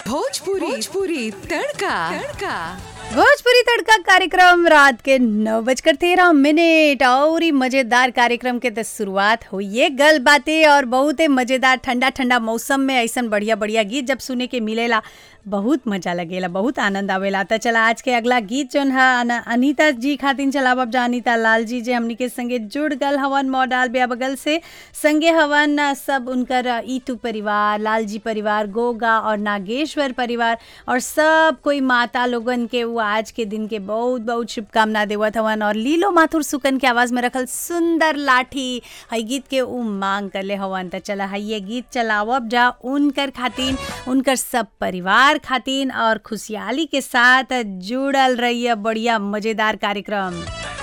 भोजपुरी भोजपुरी तड़का तड़का भोजपुरी तड़का कार्यक्रम रात के नौ बजकर तेरह मिनट और ही मजेदार कार्यक्रम के तो शुरुआत हुई गल बातें और बहुत ही मजेदार ठंडा ठंडा मौसम में ऐसा बढ़िया बढ़िया गीत जब सुने के मिलेला बहुत मजा लगेला बहुत आनंद आवेला तो चला आज के अगला गीत जोन है अन- अनीता जी खातिन चलाब अब जा अनीता लाल जी जे हमनी के संगे जुड़ गल हवन मॉडल बेया बगल से संगे हवन अ, सब उनकर अ, ईतू परिवार लाल जी परिवार गोगा और नागेश्वर परिवार और सब कोई माता लोगन के वो आज के दिन के बहुत बहुत शुभकामना देवत हवन और लीलो माथुर सुकन के आवाज में रखल सुंदर लाठी हई गीत के उ मांग करले हवन त चला हई ये गीत चलावब जा उनकर खातिन उनकर सब परिवार खातिन और खुशहाली के साथ जुड़ल रहिए बढ़िया मजेदार कार्यक्रम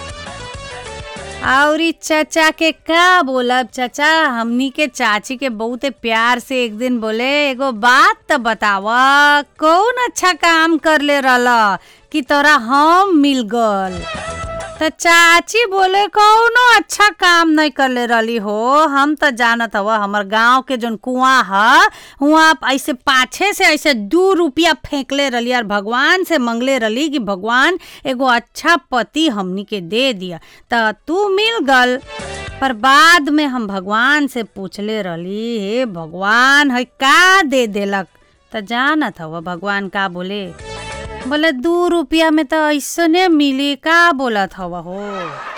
और चाचा के का बोलब चाचा हमनी के चाची के बहुते प्यार से एक दिन बोले एगो बात तो बतावा कौन अच्छा काम कर ले रहला कि तोरा हम मिल गल त चाची बोले कौनो अच्छा काम नहीं करले रहली हो हम तो जानत हवा हमर गांव के जोन कुआं ह हुआ ऐसे पाछे से ऐसे दू रुपया फेंकले रहली और भगवान से मंगले रहली कि भगवान एगो अच्छा पति हमनी के दे दिया त तू मिल गल पर बाद में हम भगवान से पूछले रहली हे भगवान है का दे देलक त जानत हवा भगवान का बोले बोले दू रुपया में तो ऐसने मिली का बोलत हवा हो